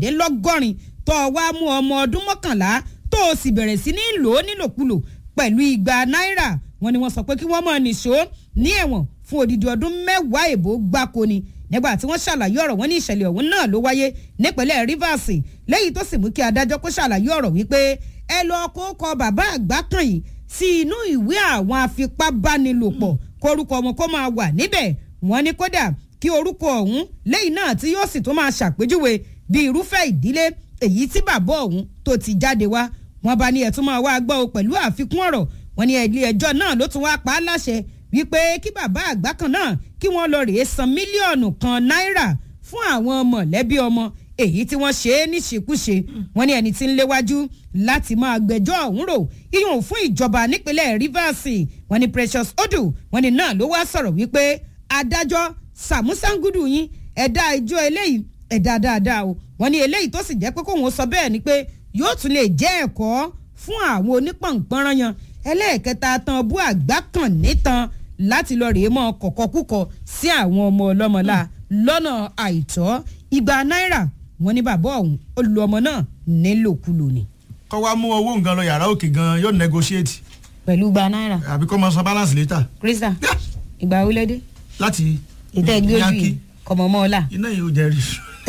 márùndínlọ́gọ́rin tó o wá mú ọmọ ọdún mọ́kànlá tó o sì bẹ̀rẹ̀ sí ní lò ó nílòkulò pẹ̀lú igba náírà wọ́n ní wọ́n sọ pé kí wọ́n mọ̀ nìṣó ní ẹ̀wọ̀n fún odidi ọdún mẹ́wàá èbó gbáko ni nígbà tí wọ́n ṣàlàyé ọ̀rọ̀ wọn ní ìṣẹ̀lẹ̀ ọ̀hún náà ló wáyé nípínlẹ̀ Rivers lẹ́yìn tó sì mú kí adájọ́ kó ṣàlàyé ọ̀rọ̀ wípé ẹ lọ kó kọ bàbá àgbà kan yìí sí inú ìwé àwọn afipábánilòpọ̀ kórúkọ wọn kó máa wà níbẹ̀ wọ́n ní kódà kí orúkọ ọ̀hún lẹ́yìn náà tí yóò sì tún máa ṣàpèjúwe bí irúfẹ́ ìdílé èyí tí bàbá ọ̀hún tó ti jáde wá wọ́n bá ní ẹ̀tún máa wá gbọ́ pẹ̀lú àfikún ọ̀rọ̀ wọ́n ní ilé ẹjọ́ náà ló tún wá pa á láṣẹ wípé kí bàbá àgbà kan náà kí wọ́n lọ rèé san mílíọ̀nù kan náírà fún àwọn mọ̀lẹ́bí ọmọ èyí tí wọ́n ṣe é níṣekúṣe wọ́n ní ẹni tí ń léwájú láti máa gbẹ́jọ́ ọ̀hún rò iyùn fún ìjọba nípínlẹ̀ Rivers wọ́n ní Precious Odu wọ́n ní náà ló wá sọ̀rọ̀ wípé adájọ́ sàmúsàngúdù yín ẹ̀dá ìjọ eléyìí ẹ̀dá dáadáa o wọ́n ní eléyìí tó sì jẹ́ pé kóun sọ bẹ́ẹ̀ ni pé yóò tún lè jẹ́ ẹ̀kọ́ fún àwọn onípọ̀npọ̀nrán yan ẹlẹ́ẹ̀kẹta tán bú àgbá kan nítan láti lọ rèé mọ́ kọ̀kọ́kúkọ sí àwọn ọmọ ọlọ́mọlá lọ́nà àìtọ́ igba náírà wọ́n ní bàbá ọ̀hún ó lu ọmọ náà nílòkulò ni. kọ́ wa mú owó nǹkan lọ yàrá òkè gan yóò negotiate pẹ̀lú igba náírà àbí kọ́ máa san balance later krista ìgbà wo lẹ́dẹ́ láti ìtẹ́ ẹgbẹ́ ojú Yankee. yìí kọ̀mọ̀mọ́ ọ̀la iná yìí ó jẹ́ rí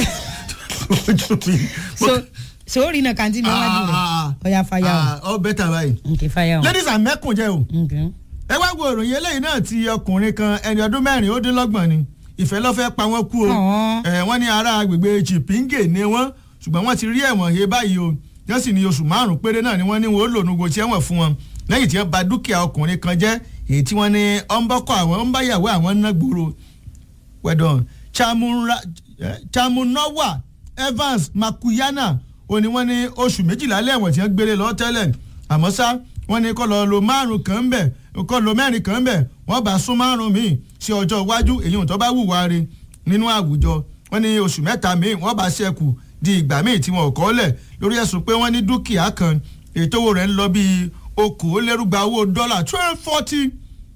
ojú mi. so so ó rí iná kàntí mi wájú rẹ̀ ọ̀ya fàyà ọ bẹ́tà báyìí. o nkè fàyà o ladies and mẹ́kùn jẹ́ o nkè ẹ wá wo ìròyìn eléyìí náà ti ọkùnrin kan ẹni ọdún mẹ́rin ó dín lọ́gbọ̀n ni ìfẹ́ ló fẹ́ pa wọ́n kú o Ọ̀hún. ẹ wọ́n ní ará agbègbè chipinge ni wọ́n ṣùgbọ́n wọ́n ti rí ẹ̀wọ̀n he báyìí o wọ́n sì ní oṣù márùn-ún péré náà ni wọ́n ní wọ́n ó lò nugo tí ẹ̀wọ̀n fún wọn lẹ́yìn tí wọ́n bà dúkìá ọkùnrin kan jẹ́ èyí tí wọ́n ní ọ̀nbọ́kọ̀ àwọn ọ̀nbáyàwó àwọn ná gbòòrò wẹ̀dọ̀n Chamunra- eh, chamunawa Evans Makuyana ó ní wọ́n ní oṣù méjìlá lẹ́wọ̀n tí wọ́n gbélé lọ tẹ́lẹ̀ àmọ́ ṣá wọ́n ní kó lọ lo márùn kan ń bẹ̀ kó lo mẹ́rin kan ń bẹ̀ wọ́n bá sún márùn míì sí ọjọ́ iwájú èyí ò tó bá wùwá rí nínú àwùjọ wọ́n ní oṣù mẹ́ta míì wọ́n bá ṣẹ́kù di ìgbà míì tí wọn ò kọ́ lẹ̀ lórí ẹ̀sùn pé wọ́n ní dúkìá kan ètò owó rẹ̀ ń lọ bíi okòólérúgba owó dọ́là twelve forty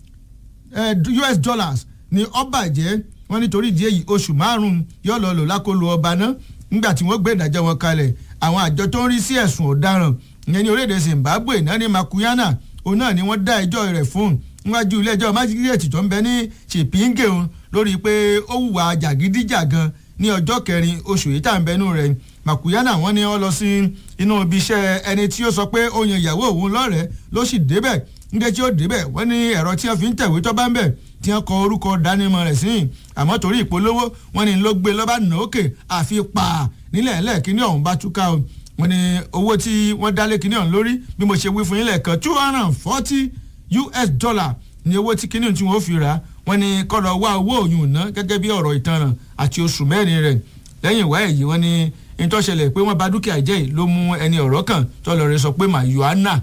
eh, US dollars ni ọba jẹ́ wọ́n nítorí ìdí èyí oṣù márùn-ún yóò lọ lò lákòlò ọba náà nígbà tí wọ́n gbé ìdájọ́ wọn kalẹ̀ àwọn àjọ tó ń rí sí ẹ̀sùn ọ̀daràn ìyẹn ní orílẹ̀-èdè Zimbabwe náà ní Makuyana òun náà ni wọ́n dá ẹjọ́ rẹ̀ fún níwájú ilé ẹjọ́ májísírèètì tó ń bẹ ní Chipinge òun lórí pé ó hùwà jàgídíjàgan ní ọjọ́ kẹrin oṣù yìí tá à ń bẹnu rẹ̀ Makuyana wọ́n ní wọ́n lọ sí inú ibi iṣẹ́ ẹni tí ó sọ pé ó yan ìyàwó òun lọ́rẹ̀ẹ́ ló sì débẹ̀ nígbà tí ó débẹ̀ wọ́n ní ẹ̀rọ tí wọ́n fi ń tẹ̀wé tó bá ń bẹ̀ tí wọ́n kọ orúkọ dánimọ̀ rẹ̀ sí àmọ́ torí ìpolówó wọ́n ní ló gbé lọ́ba nà ókè àfi pa nílẹ̀ ẹlẹ́ẹ̀kíní ọ̀hún bá túká o wọ́n ní owó tí wọ́n dálé kíní ọ̀hún lórí bí mo ṣe wí fún yín lẹ́ẹ̀kan two hundred and forty US dollar ní owó tí kíní tí wọ́n fi rà á wọ́n ní kó lọ wá owó òyìn ná gẹ́gẹ́ bí ọ̀rọ̀ ìtanràn àti oṣù mẹ́rin rẹ̀ lẹ́yìn ìwá èyí wọ́n ní ìtọ́ṣẹlẹ̀ pé wọ́n bà dúkìá jẹ́ yìí ló mú ẹni ọ̀rọ̀ kan tọ́lọ̀ rẹ̀ sọ pé mayuana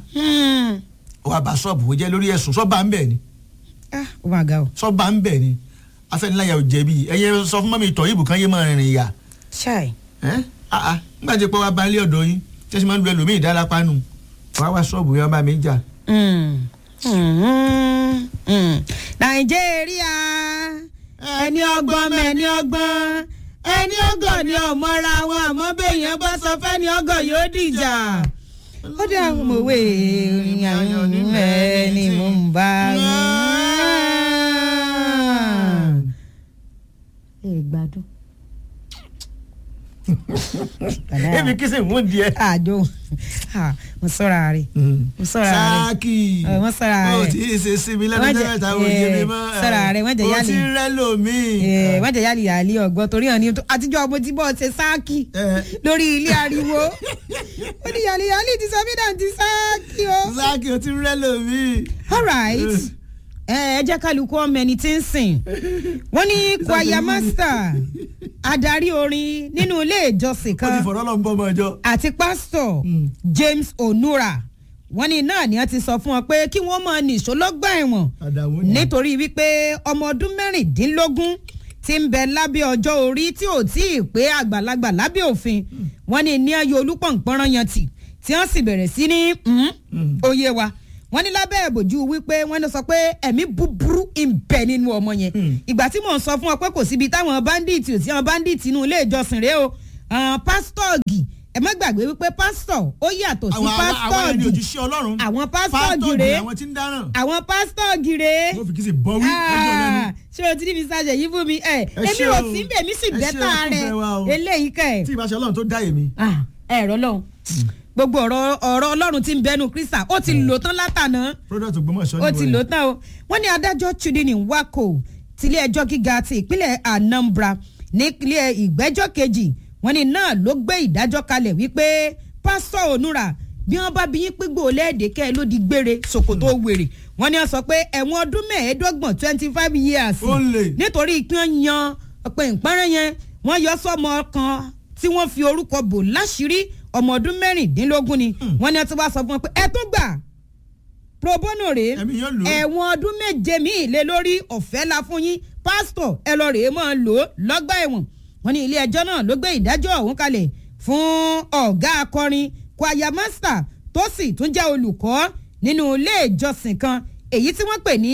wàá bá ṣọ́ọ̀bù jẹ́ lórí ẹ̀sùn sọ́ba ń bẹ̀ ni ah ó máa ga o sọ́ba ń bẹ̀ ni afẹ́niláyà ò jẹ̀bi ẹ̀yẹ sọ fún mọ́mi ìtọ̀ ìbùkún yé máa rìnrìn ìyà ṣáì ẹ́ àà nígbà tí pé wàá balẹ̀ ọ̀dọ̀ yín tí ẹ sì máa ń lu ẹlòmíì dálápá nù wàá wá ṣọ́ọ̀bù yẹn bá mi jà. nàìjíríà ẹni ọgbọ́n mẹ́ni ọgbọ́n ẹni ọgọ́ ni ọmọra wọn àmọ́ bẹ́yẹn bá sọ fẹ́ni ọgọ́ yóò dìjà ó dé àwọn òwe ìrìn àyàn ní ẹni mò ń bá rí. ẹ gbádùn. èmi kí sì mú díẹ̀. àjò mo sọ́ra rẹ̀ mo sọ́ra rẹ̀ sáàkì Ẹ, wọ́n sọ́ra ó rẹ̀. tí ì ṣe síbi lẹ́nu Wọ́n jẹ- tẹ́lẹ̀ táwọn òye mi mọ́ ẹ, sọ́ra rẹ̀, wọ́n jẹ ó yálì. ti rẹ́ lómi. Ẹ, wọ́n jẹ́ yálì yálì ọ̀gbọ́n torí hàn ní àtijọ́ ọmọ tí bọ́ọ̀ ṣe sáàkì Ẹ. lórí ilé ariwo ó ní yálì yálì ti sọ mí náà ti sáàkì o. sáàkì ó ti rẹ́ lómi. alright ẹ ẹ jẹ́ kálukú ọmọ ẹni tí ń sìn wọ́n ní choir master adarí orin nínú ilé ìjọsìn ó ti kan fọ̀rọ̀ lọ́n bọ́ ọmọ ọjọ́. àti pásítọ̀ Mm. James Onura wọ́n ní náà ni wọ́n ti sọ fún wọn pé kí wọ́n máa nìṣó lọ́gbà ẹ̀wọ̀n àdàwọ̀ ni. nítorí wípé ọmọ ọdún mẹ́rìndínlógún ti ń bẹ lábẹ́ ọjọ́ orí tí ò tí ì pé àgbàlagbà lábẹ́ òfin wọ́n ní ní ayò olúpọ̀npọ̀nrán yan tì tí wọ́n sì bẹ̀rẹ̀ sí ní Mm. oyè wa wọ́n ní lábẹ́ ìbòjú wípé wọ́n ní sọ pé ẹ̀mí búburú ń bẹ nínú ọmọ yẹn Mm. ìgbà tí mò ń sọ fún ọ pé kò síbi táwọn báńdíìtì ò sí àwọn báńdíìtì inú ilé ìjọsìn rèé o àwọn pásítọ̀gì ẹ má gbàgbé wípé pásítọ̀ ó yàtọ̀ sí àwọn àwọn àwọn ẹni pásítọ̀gì òjíṣẹ́ ọlọ́run àwọn pásítọ̀gì pásítọ̀gì rèé àwọn tí ń dáràn àwọn pásítọ̀gì rèé wọ́n fi kí sí bọ́wí lọ́jọ́ lẹ́nu. Ah, ṣé o ti ní mi ṣàṣẹ yìí fún mi ẹ Ẹ èmi ṣé ò o. sí bẹ́ẹ̀ mi sì Ẹ ṣé bẹ́tà o, rẹ fún fẹ́ wa o. eléyìí kẹ́ ẹ̀ tí ìbáṣẹ ọlọ́run tó dá èmi. ah ẹ̀rọ lọ́hùn gbogbo ọ̀rọ̀ ọ̀rọ̀ ọlọ́run tí ń bẹnu kírísà ó ti lò tán látànà product Ògbómọ̀ṣọ́ ó ni ti wọ́n lò yẹn. tán o wọ́n ní adájọ́ chudini wako tilé ẹjọ́ gíga ti ìpínlẹ̀ Anambra nípínlẹ̀ ìgbẹ́jọ́ kejì wọ́n ní náà ló gbé ìdájọ́ kalẹ̀ wípé pásítọ̀ onúra bí wọ́n bá bí yín pígbó lẹ́ẹ̀dẹ́ kẹ́ ẹ ló di gbére ṣòkòtò wèrè wọ́n ní wọ́n sọ pé ẹ̀wọ̀n ọdún mẹ́ẹ̀ẹ́dọ́gbọ̀n twenty five years Ó lè. nítorí kí wọ́n yan ọ̀pẹ̀ ìpẹ́rẹ́ yẹn wọ́n yọ sọ́mọ kan tí wọ́n fi orúkọ bò láṣìírí ọmọ ọdún mẹ́rìndínlógún ni wọ́n ní wọ́n ti wá sọ fún wọn pé ẹ tún gbà pro bono rèé Ẹ̀mí yóò lò ó. ẹ̀wọ̀n ọdún méje míì lé lórí ọ̀fẹ́ la fún yín pásítọ̀ ẹ lọ rèé máa lò ó lọ́gbà ẹ̀wọ̀n wọ́n ní ilé ẹjọ́ náà ló gbé ìdájọ́ ọ̀hún kalẹ̀ fún ọ̀gá akọrin choir master tó sì tún jẹ́ olùkọ́ nínú ilé ìjọsìn kan èyí tí wọ́n pè ní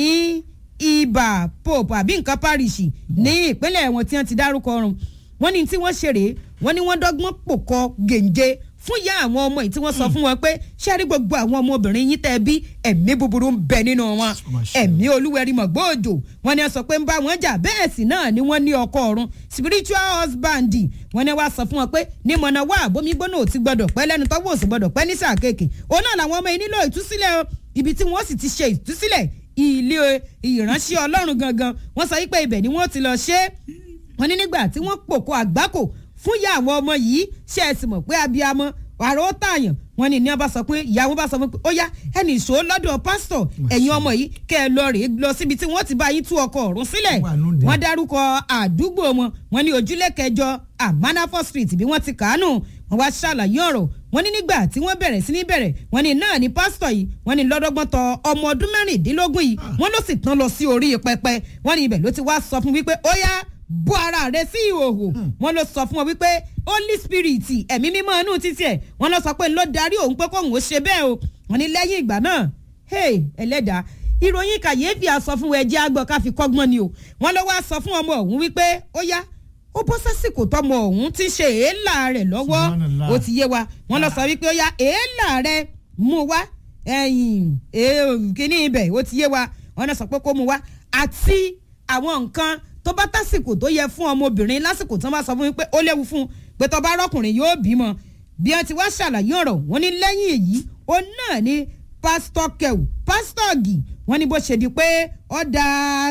ibà pope àbí nǹkan parish ní ìpínlẹ̀ wọn tí wọ́n ti dárúkọ ọrùn wọ́n ní tí wọ́n ṣe rèé wọ́n ní wọ́n dọ́gbọ́n pòkọ gèǹje fún ìyá àwọn ọmọ yìí tí wọ́n sọ fún wọn pé ṣáàrí gbogbo àwọn ọmọbìnrin yín tẹ́ bí ẹ̀mí búburú ń bẹ nínú wọn mà ṣe. ẹ̀mí olúwẹ̀rí mọ̀gbọ́ọ̀jò wọ́n ní ẹ sọ pé ń bá wọn jà bẹ́ẹ̀ sì náà ni wọ́n ní ọkọ ọ̀run spiritual husband wọ́n ní wá sọ fún wọn pé ní mọ̀nà wá àbómi gbóná ò ti gbọdọ̀ pẹ́ lẹ́nu tọ́wọ́ òsì gbọdọ̀ pẹ́ ní sáà kéèké òun náà làwọn ọmọ yìí nílò ìtúsílẹ̀ o ibi tí wọ́n sì ti ṣe ìtúsílẹ̀ ilé ìránṣẹ́ ọlọ́run gangan wọ́n sọ wípé ibẹ̀ ni wọ́n ti lọ ṣe é wọ́n ní nígbà tí wọ́n pòkó àgbákò fún ìyá àwọn ọmọ yìí ṣe é sì mọ̀ pé abiyamọ àrò ó tààyàn wọ́n ní ní wọ́n bá sọ pé ìyá wọn bá sọ pé ó yá ẹnì ìṣó lọ́dọ̀ pásítọ̀ ẹ̀yin ọmọ yìí kẹ́ ẹ lọ rèé lọ síbi tí wọ́n ti bá yín tú ọkọ̀ ọ̀run sílẹ̀ Wà lóde. wọ́n dárúkọ àdúgbò wọn wọ́n ní ojúlé kẹjọ amanafo street bí wọ́n ti kàánù wọ́n wá ṣàlàyé ọ̀rọ̀ wọ́n ní nígbà tí wọ́n bẹ̀rẹ̀ sí ní bẹ̀rẹ̀ wọ́n ní náà ní pásítọ̀ yìí wọ́n ní lọ́dọ́gbọ́n tọ ọmọ ọdún mẹ́rìndínlógún yìí wọ́n ló sì tán lọ sí orí pẹpẹ wọ́n ní ibẹ̀ ló ti wá sọ fún wípé ó yá bọ́ ara rẹ sí ìhòòhò wọ́n ló sọ fún wọn wípé holy spirit ẹ̀mí mímọ́ inú títí ẹ̀ wọ́n lọ sọ pé ló darí òun pé kóun ó ṣe bẹ́ẹ̀ o wọ́n ní lẹ́yìn ìgbà náà hey ẹlẹ́dàá ìròyìn kàyéfì àsọ fún ẹjẹ́ àgbọ̀ ká fi kọ́gbọ́n ni o wọ́n lọ wá sọ fún ọmọ ọ̀hún wípé ó yá ó bọ́ sásìkò tọmọ ọ̀hún ti ṣe èélà rẹ̀ lọ́wọ́ Subhanallah. ó ti yé wa wọ́n lọ sọ wípé ó yá èélà rẹ̀ mú wá ẹ̀yìn èè- kíní ibẹ̀ ó ti yé wa wọ́n lọ sọ pé kó mú wá àti àwọn nǹkan tó bá tásìkò tó yẹ fún ọmọbìnrin lásìkò tí wọ́n bá sọ fún mi pé ó léwu fún un pé tó bá rọ́kùnrin yóò bímọ bí wọ́n ti wá ṣàlàyé ọ̀rọ̀ wọ́n ní lẹ́yìn èyí ó náà ní pásítọ̀ kẹwù pásítọ̀ gì wọ́n ní bó ṣe di pé ọ̀dà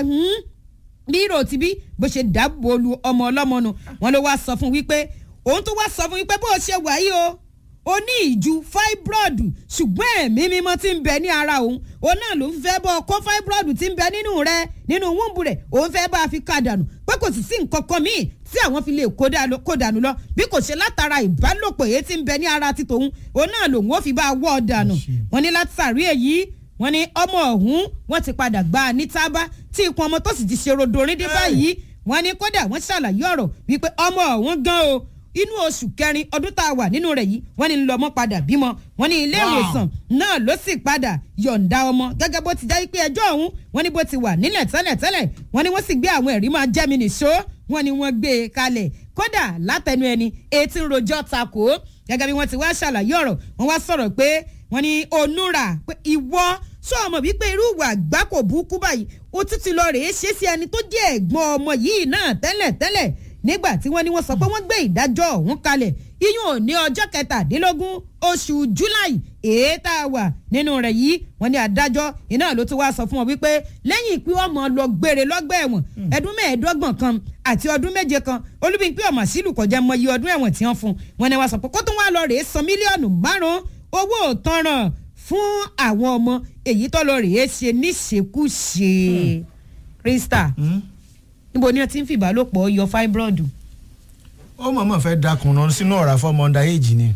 bí ìrò tí bí bó ṣe dáàbò lu ọmọ ọlọ́mọ nu wọ́n ló wá sọ fún wípé òun tó wá sọ fún wípé bó ṣe wà yìí o ó ní ìju fibroid ṣùgbọ́n ẹ̀mí mímọ́ tí ń bẹ ní ara òun òun náà ló ń fẹ́ bọ́ kó fibroid tí ń bẹ nínú rẹ nínú wúńbù rẹ̀ òun fẹ́ bá a fi ká dànù pé kò sì sí nǹkan kan míì tí àwọn fi lè kó dà- kó dànù lọ bí kò ṣe látara ìbálòpọ̀ èyí tí ń bẹ ní ara ti tòun òun náà lòun ó fi bá a wọ́ ọ dànù wọ́n ní látàrí èyí wọ́n ní ọmọ ọ̀hún wọ́n ti padà gbá a ní tábà tí ikùn ọmọ tó sì ti ṣe rodorin dé báyìí wọ́n ní kódà wọ́n ṣàlàyé ọ̀rọ̀ wípé ọmọ ọ̀hún gan o inú oṣù kẹrin ọdún tá a wà nínú rẹ̀ yìí wọ́n ní lọ́mọ padà bímọ wọ́n ní ilé Wow. ìwòsàn náà ló sì padà yọ̀ǹda ọmọ gẹ́gẹ́ bó ti jẹ́ pé ẹjọ́ ọ̀hún wọ́n ní bó ti wà nílẹ̀ tẹ́lẹ̀ tẹ́lẹ̀ wọ́n ní wọ́n sì gbé àwọn ẹ̀rí máa jẹ́ mi nìṣó wọ́n ní wọ́n gbé e kalẹ̀ kódà látẹnu ẹni etí ń rojọ́ takò ó gẹ́gẹ́ bí wọ́n ti wá ṣàlàyé ọ̀rọ̀ wọ́n wá sọ̀rọ̀ pé wọ́n ní onúra pé ìwọ sọ ọmọ wípé irú ìwà àgbákò burúkú báyìí ó tún ti lọ rèé ṣe sí ẹni tó jẹ́ ẹ̀gbọ́n ọmọ yìí náà tẹ́lẹ̀ tẹ́lẹ̀ nígbà tí wọ́n ní wọ́n sọ pé wọ́n gbé ìdájọ́ ọ̀hún kalẹ̀ iyún ò ní ọjọ́ kẹtàdínlógún oṣù july èé tá a wà nínú rẹ̀ yìí wọ́n ní adájọ́ iná ló ti wá sọ fún wọn wípé lẹ́yìn ìpín ọmọ lọ gbére lọ́gbà ẹ̀wọ̀n ẹdún mẹ́ẹ̀ẹ́dọ́gbọ̀n kan àti ọdún méje kan olúbíńpé ọmọ sílù kọjá mọ iye ọdún ẹ̀wọ̀n tí wọ́n fún wọn ni wọ́n sọ pé kó tún wá lọ rèé san mílíọ̀nù márùn-ún owó òtanràn fún àwọn ọmọ èyí tó lọ rèé ṣe níṣekúṣe krista níbo ni wọ́n ti ń fìbálòpọ̀ yọ fibroid ó mọ̀ọ́mọ̀ fẹ́ dakùnrán sínú ọ̀rá fọmọ ọ̀ndà èjì ni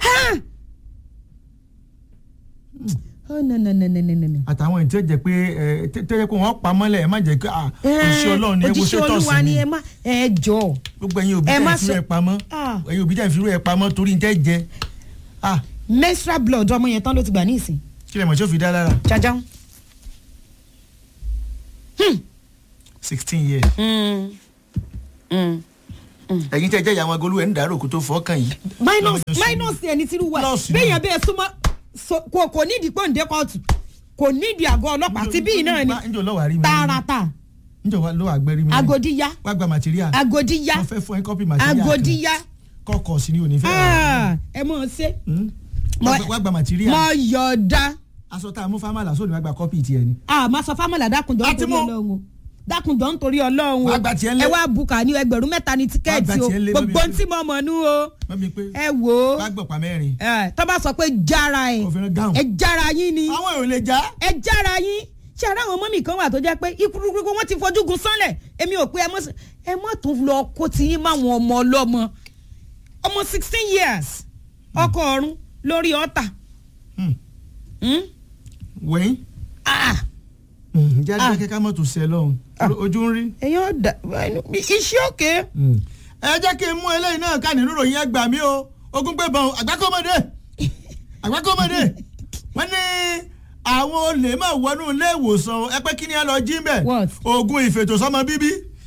oh no no no no no no. àtàwọn èyí tó jẹ pé ẹ tẹ́lẹ̀ pé wọ́n pa mọ́lẹ̀ ẹ má jẹ́ pé ah òṣìṣẹ́ ọlọ́run ni ẹ wo òjíṣẹ́ sétọ́ọ̀sì olúwa ni ni ẹ má ẹ jọ gbogbo ẹ̀yin òbí ẹ má tẹ̀ fi sọ- rú ẹ pamọ́ Ah. ẹ̀yin òbí tẹ̀ fi rú ẹ pamọ́ torí ń tẹ́ jẹ ah menstrual blood ọmọ yẹn tán ló ti gbà ní ìsìn kí lè mọ̀ tí ó fi dá lára jajan. sixteen years Mm. Mm. ẹ̀yin tẹ́ jẹ́ ìyá wọn golú ẹ̀ ń dàrú òkú tó fọ́ọ̀kàn yìí. minus minus ẹni tí wà Plus ni. béèyàn bẹ́ẹ̀ súnmọ́ so- kò kò nídìí pọ́ǹdé kóòtù kò nídìí àgọ́ ọlọ́pàá tí bíi náà ni njọ lọ́wọ́ àrí mi. tààràtà njọ lọ́wọ́ àgbẹ̀rí mi. agodiya wá gba material. agodiya wọ́n fẹ́ fún ẹ kọ́pì material kan. agodiya kọ́kọ́ sí ni ò ní fẹ́. Ah, ẹ mọ̀ ọ́ ṣe Hmm? Mo- Wá gba- wá gba material. mọ yọ̀ọ̀da aṣọ tá a mú fámàlà sóòlù wá gba kọ́pì tiẹ̀ ni. àmọ́ sọ fámọ́là dákunjọ́ Àti nítorí mú. ọlọ́run o dákunjọ́ nítorí ọlọ́run o Wá gba tiẹ̀ ńlẹ̀. ẹ wá bùkà ní ẹgbẹ̀rún mẹ́ta ní tíkẹ́ẹ̀tì Wá gba o tiẹ̀ ńlẹ̀, gbogbo mọ́mí. tí mo mọ̀ nú o wọ́n mi pé ẹ wò ó wá gbọ̀pá mẹ́rin. ẹ, tó bá sọ pé jára ẹ òfin gáhùn. ẹ jára yín ni àwọn èrò lè já. ẹ jára yín ṣé ara àwọn ọmọ mi kan wà tó jẹ́ pé ikúrúkúrú wọn ti fojú gun sánlẹ̀ èmi ò pé ẹ mọ̀ sí- ẹ mọ̀ tó lọ kó ti yín máwọn ọmọ ọlọ́mọ ọmọ sixteen years ọkọ ọ̀run lórí ọ̀tà Hmm. Hmm? wẹ́yìn. Ah, jáde Ah. kẹ́kẹ́ mọ́tò sẹ́ lọ́hùn. Ah. ojú ń rí. èèyàn dà iṣẹ́ òkè ẹ jẹ́ kí n mú eléyìí náà ká nínú ìròyìn ẹ gbà mí o ogun pé bọ̀n àgbákọ́mọdé àgbákọ́mọdé wọ́n ní àwọn olè máa wọnú ilé ìwòsàn ẹ pé kí ni ẹ lọ jí mbẹ What? oògùn ìfètòsọ́mọ bíbí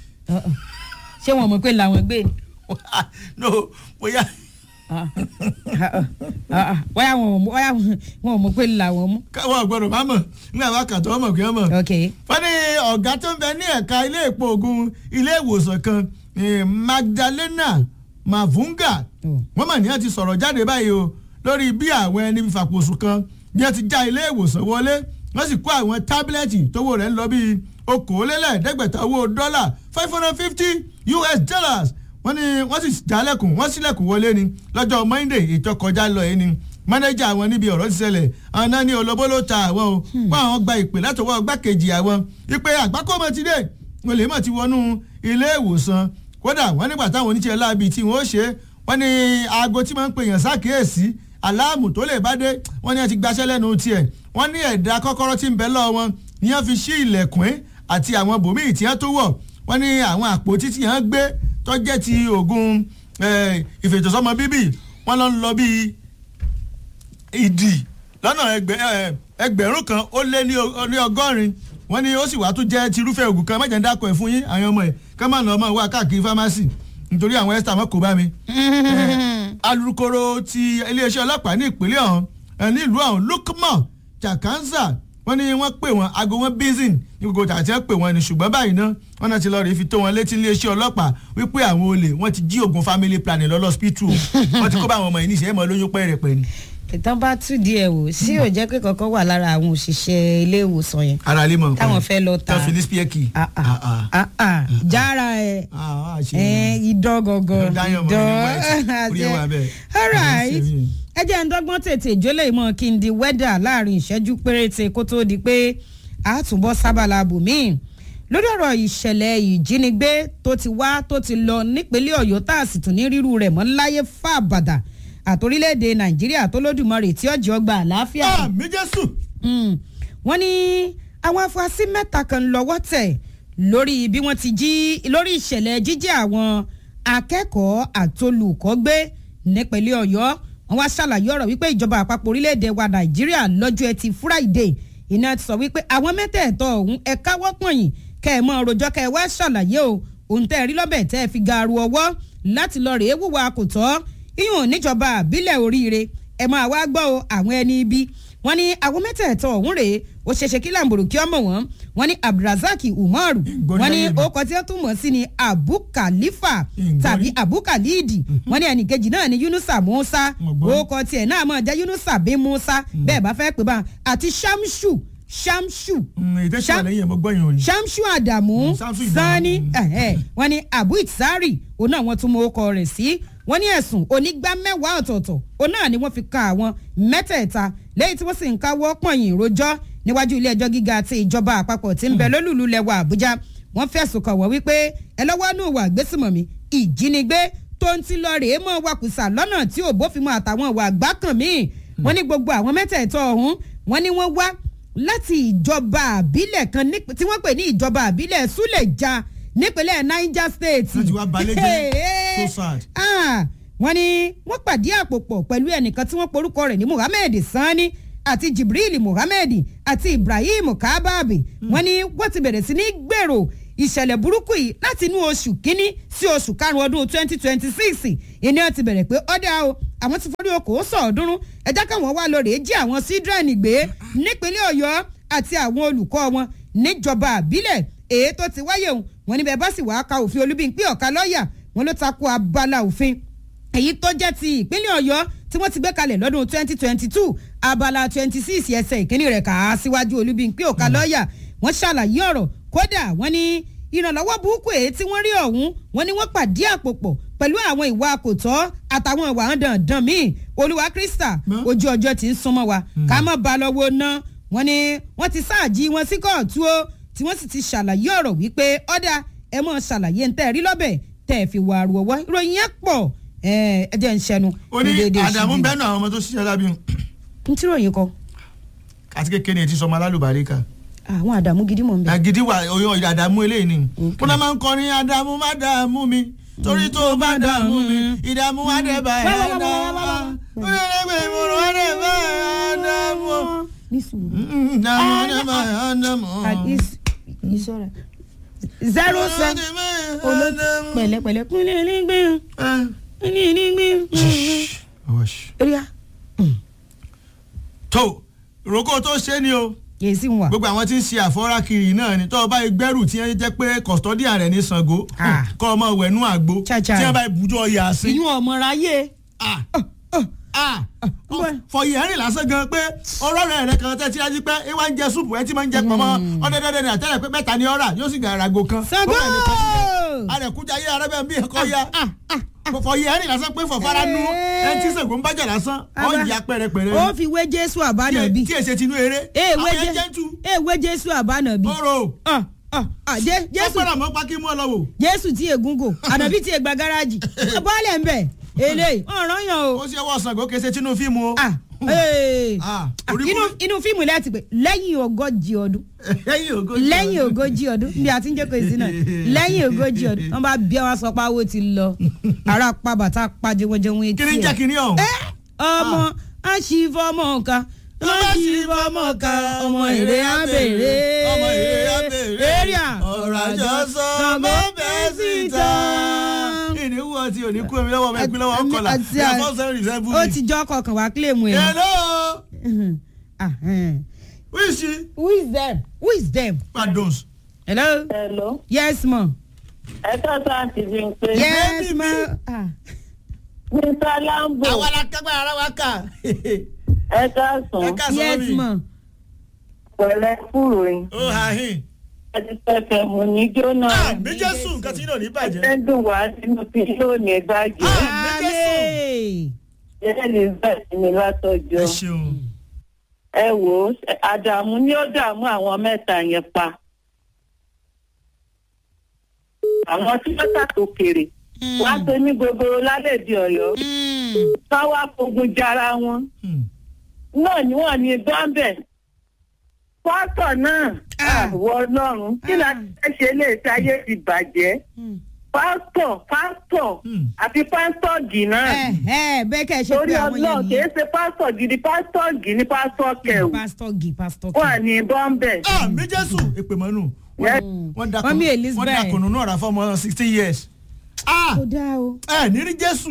ṣé wọn mọ̀ pé làwọn gbé ni no bóyá Ah, ah, ah, ah, bóyá wọn ò mọ̀- bóyá wọn ò mọ̀ pé làwọn mú. káwọn gbọdọ̀ má mọ̀ nígbà wá kàtọ́ ọmọ kí wọ́n mọ̀ ok wọ́n ní ọ̀gá tó ń bẹ ní ẹ̀ka ilé ìpò ogun ilé ìwòsàn kan eh, Magdalena Mavunga Oh. wọ́n mà ní wọ́n ti sọ̀rọ̀ jáde báyìí o lórí bí àwọn ẹni fàpòsù kan bí wọ́n ti já ilé ìwòsàn wọlé wọ́n sì kó àwọn tábìlẹ̀tì tówó rẹ̀ ń lọ bíi okòólélẹ́ẹ̀ẹ́dẹ́gbẹ̀ta owó dọ́là five hundred fifty US dollars wọ́n ní wọ́n sì jálẹ̀kùn wọ́n sílẹ̀kùn wọlé ni lọ́jọ́ Monday ètò kọjá lọ yìí ni mánéjà àwọn níbi ọ̀rọ̀ ti ṣẹlẹ̀ àwọn náà ní olóbó ló ta àwọn o wọ́n àwọn gba ìpè látọwọ́ gbákejì àwọn wípé àgbákọ́mọ ti dé wọ́n lè mọ̀ ti wọnú ilé ìwòsàn kódà wọ́n nígbà táwọn oníṣẹ́ láabi tí wọ́n ó ṣe wọ́n ní aago tí wọ́n ń pè yàn sákèésí aláàmù tó lè bá dé wọ́n ní wọ́n ti gbaṣẹ́ lẹ́nu tiẹ̀ wọ́n ní ẹ̀dá kọ́kọ́rọ́ tí ń bẹ lọ́wọ́ wọn ni wọ́n fi ṣí ilẹ̀kùn àti àwọn bòmíì tí wọ́n tó wọ̀ wọ́n ní àwọn àpótí tí wọ́n gbé tó jẹ́ ti oògùn eh, ìfètòsọ́mọ bíbí wọ́n lọ ń lọ bíi ìdì lọ́nà ẹgbẹ́- eh, ẹgbẹ̀rún kan ó lé ní o- ní ọgọ́rin wọ́n ní ó sì wá tún jẹ́ tirúfẹ́ oògùn kan mẹ́jẹ̀ ń dákọ̀ ẹ̀ fún yín àwọn ọmọ ẹ̀ ká má nà ọmọ wa káàkiri fámásì nítorí àwọn ẹ́sítà mọ́ kó bá mi. alukoro ti iléeṣẹ́ ọlọ́pàá ní ìpínlẹ̀ ọ̀hún ẹ̀ nílùú ọ̀hún Lukman Jakanza wọ́n ní wọ́n pè wọ́n aago wọn bízìn ní gbogbo tàbí ẹ̀ pè wọ́n ní ṣùgbọ́n báyìí náà wọ́n náà ti lọ́ọ́ rí fi tó wọn létí iléeṣẹ́ ọlọ́pàá wípé àwọn olè wọ́n ti jí oògùn family planning lọ lọ́sípítù wọ́n ti kó bá àwọn ọmọ yìí níṣẹ́ mọ́ lóyún pẹ́ẹ́rẹ́pẹ́ ni. ìtàn bá tú díẹ̀ wò sí ò jẹ́ pé kankan wà lára àwọn òṣìṣẹ́ ilé ìwòsàn yẹn ara lè mọ̀ nǹkan táwọn fẹ́ lọ ta tán fi ní spíẹ́kì. Ah, ah, ah, ah, jára ẹ ẹ idán gangan Dáyọ̀ mọ́ ní white. Orí ẹ̀ wà bẹ́ẹ̀. alright Ẹ̀ ń ṣe mí. ẹ jẹ́ ń dọ́gbọ́n tètè ìjólè ìmọ̀ kí n di wẹ́dà láàrin ìṣẹ́jú péréte kó tó di pé a tún bọ́ sábàlá bùnmí lórí ọ̀rọ̀ ìṣẹ̀lẹ̀ ìjínigbé tó ti wá tó ti lọ nípínlẹ̀ ọ̀yọ́ tá a sì tún ní rírú rẹ̀ mọ́ láyé fàbàdà àtòrílẹ̀-èdè nàìjíríà tó lódùmarè tí ọjọ́ ọgbà àlàáfíà àmì jésù. Mm. wọ́n ní àwọn afurasí mẹ́ta kan lọ́wọ́ tẹ̀ lórí bí wọ́n ti jí lórí ìṣẹ̀lẹ̀ jíjí àwọn akẹ́kọ̀ọ́ àtolùkọ́ gbé nípínlẹ̀ ọ̀yọ́ wọ́n wá ṣàlàyé ọ̀rọ̀ wípé ìjọba àpapọ̀ orílẹ̀-èdè wa nàìjíríà lọ́jọ́ ẹtì friday iná ti sọ wípé àwọn mẹ́tẹ̀ẹ̀tọ̀ ọ̀hún ẹ káwọ́ pọ̀nyìn kẹ́ ẹ mọ́ rojọ́ kẹ́ ẹ wá ṣàlàyé o òun tẹ́ ẹ rí lọ́bẹ̀ tẹ́ ẹ fi gaaru ọwọ́ láti lọ rèé wùwà kò tọ́ iyùn níjọba àbílẹ̀ oríire ẹ máa wá gbọ́ o àwọn ẹni ibi wọ́n ní àwọn mẹ́tẹ̀ẹ̀tọ̀ ọ̀hún rèé ó ṣeéṣe kí làǹbòrò kí ọmọ wọn wọ́n ní abdulrasaq umaru Ìgbóni wọ́n ní ayé mi. orúkọ tí wọ́n tún mọ̀ sí ni abu khalifa Ìgbóni. tàbí abu khalidi wọ́n ní ẹnìkejì náà ni yunusa musa Mo gbọ́. orúkọ tiẹ̀ náà mọ̀ jẹ́ yunusa bin musa bẹ́ẹ̀ bá fẹ́ pè bá àti shamsu shamsu ìtẹ́sí Ṣá- wà lẹ́yìn ẹ̀ mọ́ gbọ́yìn òyìn. shamsu adamu Mm, Shamsu Adamu. sani Mm. ẹ̀hẹ́, wọ́n ní abu itzari òun náà wọ́n tún mọ orúkọ rẹ̀ sí wọ́n ní ẹ̀sùn onígbá mẹ́wàá ọ̀tọ̀ọ̀tọ̀ òun náà ni wọ́n fi ka àwọn mẹ́tẹ̀ẹ̀ta lẹ́yìn tí wọ́n sì ń káwọ́ pọ̀nyìn rojọ́ níwájú ilé ẹjọ́ gíga ti ìjọba àpapọ̀ tí ń bẹ lólùlù lẹ́wọ̀ àbújá wọ́n fẹ̀sùn kàn wọ́n wípé ẹ lọ́wọ́ nù wà gbésùmọ̀mí ìjínigbé tó ń ti lọ rèé mọ́ wakùsà lọ́nà tí ò bófin mu àtàwọn ìwà àgbákàn míì wọ́n ní gbogbo àwọn mẹ́tẹ̀ẹ̀tọ̀ ọ̀hún wọ́n ní wọ́n wá láti ìjọba àbílẹ̀ kan níp- tí wọ́n pè ní ìjọba àbílẹ̀ súlẹ̀já nípínlẹ̀ niger state. Wọ́n ti wá balẹ̀ jẹ́. So sad. Ah, wọ́n ní wọ́n pàdé àpòpọ̀ pẹ̀lú ẹnìkan tí wọ́n porúkọ rẹ̀ ní muhammed sani àti jibril muhammed àti ibrahim kababi wọ́n ní wọ́n ti bẹ̀rẹ̀ sí ní gbèrò ìṣẹ̀lẹ̀ burúkú yìí láti inú oṣù kínní sí oṣù karùn-ún ọdún twenty twenty six ìní ọtí bẹ̀rẹ̀ pé ọ̀dà o àwọn ti forí okòó sọ̀ọ́dúnrún ẹ̀já káwọn wá lọ rèé jí àwọn sídrẹ́ẹ̀nì gbé nípínlẹ̀ ọ̀yọ́ àti àwọn olùkọ́ wọn níjọba àbílẹ̀ èyí tó ti wáyé òun wọn níbẹ̀ bá sì wàá ka òfin olúbíńpé ọ̀ka lọ́ọ̀yà wọn ló takò abala òfin èyí tó jẹ́ ti ìpínlẹ̀ ọ̀yọ́ tí wọ́n ti gbé kalẹ̀ lọ́dún 2022 abala 26 ẹsẹ̀ ìkíní rẹ̀ kà á síwájú olúbíńpé ọ̀ka lọ́ọ̀yà wọ́n ṣàlàyé ọ̀rọ̀ kódà wọ́n ní ìrànlọ́wọ́ burúkú èyí tí wọ́n rí ọ̀hún wọ́n ní wọ́n pàdé àpòpọ̀ pẹ̀lú àwọn ìwà àkòtọ́ àtàwọn ìwà dandan míì olúwa krista ojú ọjọ́ ti ń súnmọ́ wa ká má ba lọ́wọ́ ná wọ́n ní wọ́n ti sáàjì wọn sí kóòtù o tí wọ́n sì ti ṣàlàyé ọ̀rọ̀ wípé ọ̀dà ẹ mọ̀ ṣàlàyé ń tẹ́ rí lọ́bẹ̀ tẹ́ ẹ fi wà rú ọwọ́ ìròyìn yẹn pọ̀ ẹ jẹ́ ń ṣẹnu. ó ní àdàmú bẹ́ẹ̀ náà àwọn ọmọ tó ṣiṣẹ́ lábí. n tí ròyìn kọ. àti kékeré ẹ ti sọmọ alálùbárí kan. àwọn àdàmú gidi mọ̀ n bẹ. àgídí wà oyún àdàmú eléyìí ni. wọn náà máa ń kọrin àdàmú má dààmú mi torí tó bá dààmú mi ìdààmú wá dé bá ẹ̀ dààmú. ó lè lè gbé ìmọ̀ràn wá dé bá ẹ̀ dààmú. ní sùúrù. ìdààmú wá dé bá ẹ̀ dààmú. ìṣọ́ra zero seven olóòtú pẹ̀lẹ́pẹ̀lẹ́ kúnlẹ̀ nígbẹ́ kúnlẹ̀ nígbẹ́. ríà. tó rògbò tó ṣe ni o yèsì wà. gbogbo àwọn tí ń ṣe àfọ́rá kiri náà ni tó o bá gbẹ́rù tí wọ́n jẹ́ pé kọ̀stọ́díà rẹ̀ ní Ṣàngó kọ́ ọmọ wẹ̀nú àgbo tí wọ́n bá ibùjọ yà sí. ìyún ọmọra yé. fọyì ẹ̀rìn lásán gan pé ọ̀rọ̀ rẹ̀ rẹ̀ kan tẹ́ tí wájú pé ẹ wá ń jẹ súpù ẹ ti máa ń jẹ pọ̀mọ́ ọ̀dẹ́dẹ́dẹ́ ní àtẹ́rẹ̀ pé mẹ́ta ni ọ̀rà yóò sì gàrà àgò kan. Ṣàngó àrẹ̀kújà yé arẹ́bẹ̀ bí ẹ̀kọ́ ya fọyì ẹ̀rìn lásán pé fọ̀fara nu ẹ tí Ṣàngó ń bájà lásán ọ̀ yà pẹ̀rẹ̀pẹ̀rẹ̀. ó fi wé Jésù àbánàbí. tí èsè tinú eré àwọn ẹ̀ jẹ́ tu. èwe Jésù àbánàbí. ọ̀rọ̀ jésù ọ̀pẹ̀rẹ̀ àmọ́ pákí mú ọ lọ́wọ́. jésù tí ègúngò ànàbí tí ègbà gáràjì bọ́ọ̀lẹ̀ ń bẹ̀ eléyìí ọ̀ràn yàn o. ó ṣe wọ́ Ṣàngó kése tinú fíìmù o. inú fíìmù láti pè lẹ́yìn ogójì ọdún lẹ́yìn ogójì ọdún bí a ti ń jókòó sí náà lẹ́yìn ogójì ọdún wọ́n bá bí wọ́n sọ pé owó ti lọ ara pa bàtà pa jẹwọ́jẹwọ́ etí ẹ̀. kí ni jẹ́ kí ni ọ̀hún. ọmọ aṣífọ́mọ kan aṣífọ́mọ kan ọmọ èrè abèrè ọmọ èrè abèrè èrìà ọ̀rọ̀ àjọsọ ọmọ bẹ́ẹ̀ sì tán. ìníwó ọtí òní kú omi lọ́wọ́ ọmọ ẹgbẹ́ lọ́wọ́ ọkọlá ẹ̀ fọ́ sẹ́rìn rìsẹ́bù. ó ti jọ́ kọkàn wá kílèmù ẹ̀. hello. who is she. who is them who is them. pardon. hello. hello. yes ma. ẹ ká sáà ti fi ń pé. yes ma. mr lambo. àwa la kápẹ́ ara wa kà. ẹ ká sùn. ẹ ká sọ yes mi. ma. pẹ̀lẹ́ kúrò yín. ó ha hin. ẹ ti fẹsẹ̀ mú ní jóná. ah mi jésù nǹkan tí yóò ní bàjẹ́. ẹ dùn wá sínú tí yóò ní gbàgbé. Ah. Amen. ẹ lè bẹ̀ sí mi látọjọ́. ẹ ṣeun. ẹ wò ó àdàmú ni ó dààmú àwọn mẹ́ta yẹn pa. àwọn tí wọ́n ṣàtòkèrè wá tó ní gbogbo lálẹ́ di ọ̀yọ́ ká wá fogun jara wọn náà ni wọ́n ní bọ́ńbẹ̀ pásítọ̀ náà àwọ̀ ọlọ́run kí la fẹ́ ṣe lè ṣayé ti bàjẹ́ pásítọ̀ pásítọ̀ àti pásítọ̀ gì náà bẹ́ẹ̀ kẹ́ ẹ ṣe torí pé àwọn ọlọ́run yẹn kì í ṣe pásítọ̀ gidi pásítọ̀ gì ní pásítọ̀ kẹwù pásítọ̀ gì pásítọ̀ wọ́n ní bọ́ńbẹ̀. ah mi jésù èpè mọ́nù. Yes. wọ́n da Mọ́mí kùnú- Elizabeth. wọ́n da kùnú náà rà fọ́mọ sixteen years. ah kò dáa o ẹ ní rí jésù.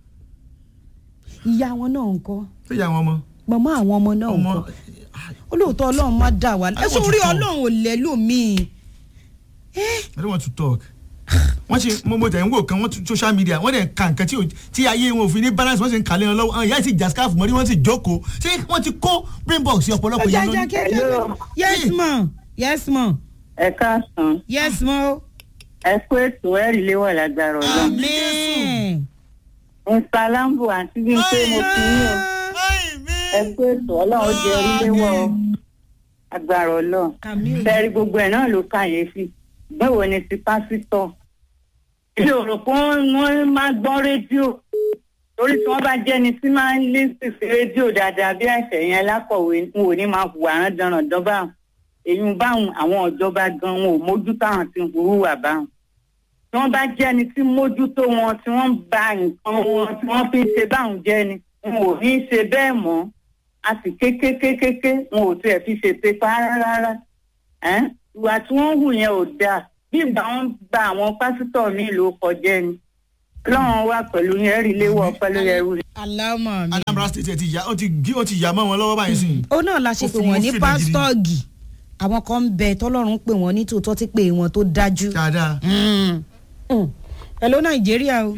ìyá wọn náà ń kọ́ ṣé ìyá wọn mọ. màmá àwọn ọmọ náà ń ọmọ kọ́ olóòótọ́ ọlọ́run má dà wá ẹ want sọ to orí talk. ọlọ́run ò lẹ́lòmíì I don't want to talk. wọ́n ṣe mo mo tẹ̀ ń wò kan wọ́n tún social media wọ́n dẹ̀ ka nǹkan tí ò- tí ayé wọn ò fi ní balance wọ́n sì ń kàlẹ́ wọn lọ́wọ́ àwọn ìyá yìí sì jà scarf mọ́rí wọ́n sì jókòó ṣé wọ́n ti kó brain box sí ọ̀pọ̀lọpọ̀ yẹn lónìí. Hello. yes ma yes ma ẹ káàsán yes ma o ẹ kó ètò ẹ̀rí léwọ̀ lágbára ọlọ́run. amen. mr lambo àti bí n pé mo fi yín o ẹ kó ètò ọlọ́run jẹ orí léwọ̀ o. agbára ọlọ́run. Kàmí o. bẹ́ẹ̀rí gbogbo ẹ̀ náà ló kàyéfì báwo ni ti pásítọ̀. ilé òrò kan wọ́n máa gbọ́ rédíò torí tí wọ́n bá jẹ́ni tí máa ń lé sí sí rédíò dáadáa bí àìsàn yẹn lákọ̀wé n ò ní máa hùwà rándanràndán báwọn èyí báwọn àwọn ìjọba gan wọn ò mójú táwọn ti ń hùwà báwọn tí wọ́n bá jẹ́ni tí mójútó wọn tí wọ́n ń ba nǹkan wọn tí wọ́n fi ń ṣe báwọn jẹ́ni wọn ò ní í ṣe bẹ́ẹ̀ mọ́ a sì kékékékéké wọn ò tiẹ̀ fi ṣe pépà rárá rárá ẹ́n ìwà tí wọ́n hù yẹn ò dáa bí ìgbà wọn gba àwọn pásítọ̀ mi ló kọjá ni ọlọ́run wà pẹ̀lú yẹn rí léwọ́ pẹ̀lú ẹrú rẹ̀. alámọ̀ mi. anambra state ẹ ti yà ó ti gí ó ti yà mọ́ wọn lọ́wọ́ báyìí sí i. ó náà la ṣe Ó pé fi wọ́n wọn ní fìdí pásítọ̀gì àwọn kan ń bẹ tọ́lọ́run pé wọ́n ní tòótọ́ ti pé wọn tó dájú. dáadáa. Mm. Mm. hello nàìjíríà o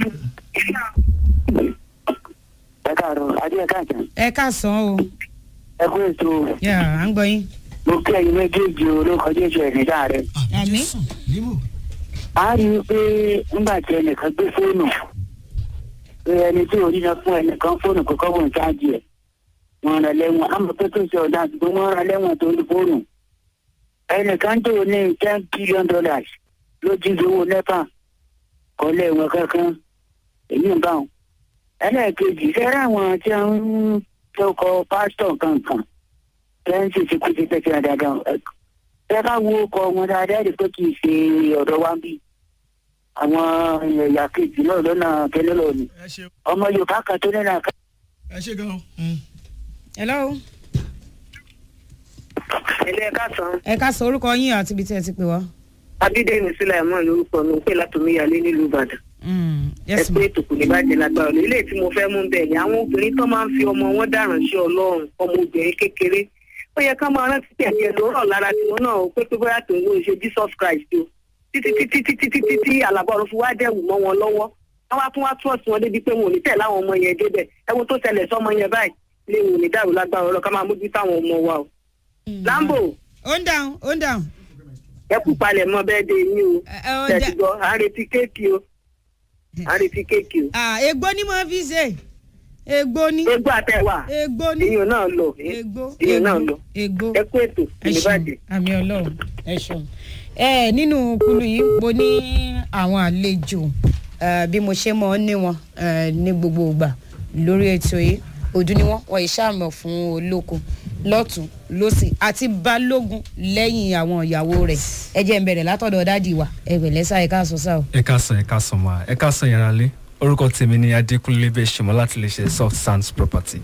ẹ káàárọ̀ adé ẹ káàtàn ẹ káàsán o ẹ kú ètò yà à ń gbọ́ yín. mo kí ẹyin méjèèjì o ló kọjá ètò ẹ̀ nígbà rẹ. Àmín. Jésù, nímò. a rí i pé nígbà tí ẹnìkan gbé fóònù pé ẹni tí ò ríran fún ẹnìkan fóònù kò kọ́ wọn ṣáàjì ẹ̀ wọn rán lẹ́wọ̀n àmọ́ pé tó ṣe ọ̀dà àtúgbò wọn rán lẹ́wọ̀n tó ní fóònù ẹnìkan tó ní ten billion dollars ló jí owó nepa kọ́ lẹ́wọ̀n kankan èyí ń bá wọn. ẹlẹ́ẹ̀kejì fẹ́rẹ́ àwọn tí wọ́n ń tọkọ pásítọ̀ kankan fẹ́ǹsì ti kú ti tẹ̀sí dáadáa ẹ bá wo ọkọ wọn dáadáa rí pé kì í ṣe ọ̀dọ̀ wa ń bí àwọn ẹ̀yà kejì náà lọ́nà kẹ́lẹ́ lọ ni ẹ ṣe ọmọ yorùbá kan tó nínú àká. ẹ ṣe gan. Mm. hello ilé ẹ̀ka sàn ẹ káàsán orúkọ yín àti ibi tí ẹ ti pè wá. abídẹ́mi sílẹ̀mọ́ lórúkọ mi pé látòmíyalé nílùú ìbàdàn Mm. ẹ yes pé ma ètò kò ní bàjẹ́ lágbára lọ ilé tí mo fẹ́ mú bẹ́ẹ̀ ni àwọn obìnrin tó máa ń fi ọmọ wọn dáràn sí ọlọ́run ọmọ obìnrin kékeré ó yẹ ká máa rántí tẹ̀lé ẹ̀ lórọ̀ lára tiwọn náà ó pé pé bóyá tó ń wo ṣe jesus christ o títí títí títí títí tí àlàbọ̀rọ̀ fi wá dẹ̀wù mọ́ wọn lọ́wọ́ wọ́n wá tún wá tún ọ̀sùn wọn débi pé wọn ò ní tẹ̀lé àwọn ọmọ yẹn débẹ̀ ẹ̀wọ̀n tó ṣẹlẹ̀ sọ́mọ yẹn báyìí lè wò ní dàrú lágbára ọlọ́ ká máa mójú táwọn ọmọ wa o. lambo ó ń dáhùn ó ń dáhùn. ẹ kú palẹ̀ mọ́ bẹ́ẹ̀ dé yín o ẹ ẹ, ó tẹ̀sí dá- gbọ́ à ń retí kéèkì o à ń retí kéèkì o. Ah, egbò ni mo fi ṣe egbò ni egbò àtẹwà egbò ni èèyàn náà lọ egbò èèyàn náà lọ egbò ẹ kú ètò ẹ ṣeun ìbàdàn. àmì ọlọ́run ẹ ṣeun. ẹ nínú kúlù yìí mo ní àwọn àlejò eh, bí mo ṣe mọ ní wọn eh, ní gbogbo ìgbà lórí ètò yìí ojú ni wọn wọn ìṣàmọ fún olóko lọ́tún lọ́sì àti balógun lẹ́yìn àwọn ìyàwó rẹ̀ ẹ jẹ́ ń bẹ̀rẹ̀ látọ̀dọ̀ dádì wa ẹ pẹ̀lẹ́ sá ẹ káàsán sá o. ẹ káàsán ẹ káàsán ma ẹ káàsán yàrá lé orúkọ tèmi ni adékúnlé bẹ́ẹ̀ ṣe mọ́ láti lè ṣe soft sands property.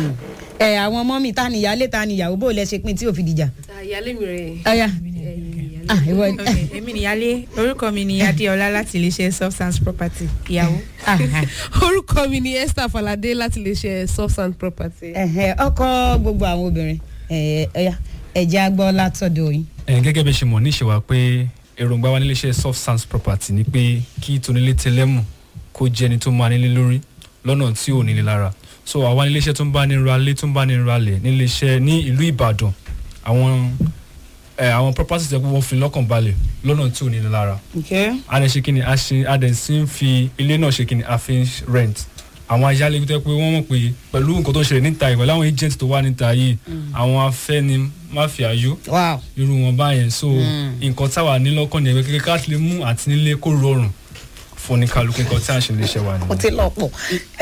ẹ àwọn ọmọ mi ta ni ìyálé ta ni ìyàwó bó lẹ ṣe pín tí ò fi dìjà. ìyálé mi rè ọ̀ya é. ah ìwọ Ok, èmi nìyálé orúkọ mi ni adéọlá láti iléeṣẹ́ substance property ìyàwó. ah, ah. orúkọ mi ni esther falade láti lè ṣe substance property. Ẹ̀hẹ̀, ọkọ gbogbo àwọn obìnrin ẹ̀, ọ̀ya ẹ̀jẹ̀ agbọ́ látọ̀dọ̀ yín. ẹ gẹ́gẹ́ bí ẹ ṣe mọ̀ ní ìṣèwà pé èròǹgbà wa nílé iṣẹ́ soft sands property ni pé kí tónílé tẹlẹ́mù kó jẹ́ ẹni tó máa nílé lórí lọ́nà tí ò nílé lára so àwa nílé iṣẹ́ tó ń bá ní ralé tó ń bá ní ralẹ̀ nílé iṣẹ́ ní ìlú ìbàdàn àwọn ẹ àwọn properties ẹ̀ pé wọ́n fi lọ́kàn balẹ̀ lọ́nà tí ò nílé lára a lè ṣe kí ni a ṣe a dẹ̀ sí ń fi ilé náà ṣe kí ni a fi ń rent àwọn ayálégbé tó yẹ pé wọ́n mọ̀ pé pẹ̀lú nǹkan tó ń ṣẹlẹ̀ níta yìí pẹ̀lú àwọn agent tó wà níta yìí àwọn afẹ́ni máfíàyó wow irú wọn báyẹn so nǹkan táwa ní lọ́kàn ní ẹgbẹ́ kékeré ká lè mú àti nílé kó rọrùn fún ní kálukú nǹkan tí à ń ṣe lè ṣe wà ó nìyẹn. ti lọ pọ̀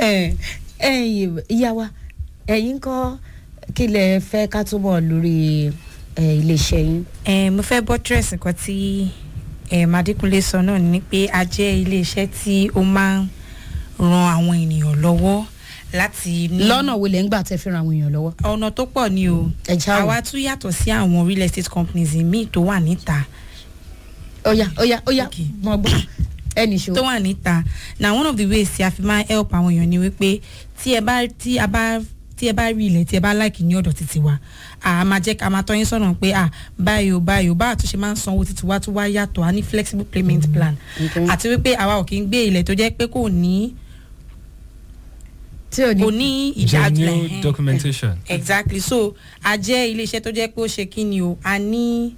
ẹ̀yin ìyá wa ẹ̀yin kọ́ kí lẹ fẹ́ ká túbọ̀ lórí ẹ̀, iléeṣẹ́ yín. Eh, mo fẹ́ buttress nǹkan tí eh, Adékúnlé sọ náà ni pé a jẹ́ iléeṣẹ́ tí ó máa ń ran àwọn ènìyàn lọ́wọ́ láti ní lọ́nà wo lẹ́ ń gbà tẹ́ fi ran àwọn èèyàn lọ́wọ́. ọ̀nà tó pọ̀ ni o ẹ já wò. àwa tún yàtọ̀ sí àwọn real estate companies míì tó wà níta ọ̀ya ọ̀ya ọ̀ya Okay. mọ̀ gbọ́ ẹnì ṣó. tó wà níta na one of the ways tí a fi máa help àwọn èèyàn ni wípé tí ẹ bá tí a bá tí ẹ bá rí ilẹ̀ tí ẹ bá láìkì ní ọ̀dọ̀ títí wa a máa jẹ́ ká máa tọ́ yín sọ̀nà pé à báyìí o báyìí o bá àtúnṣe máa ń sanwó títí wa tó wá yàtọ̀ a ní flexible payment plan Okay. àti wípé àwa ò kí ń gbé ilẹ̀ tó jẹ́ pé kò ní tí ò ní. kò ní ìdájọ́ genuine ẹ̀hẹ́n. documentation. exactly so a jẹ́ iléeṣẹ́ tó jẹ́ pé ó ṣe kí ni o a ní.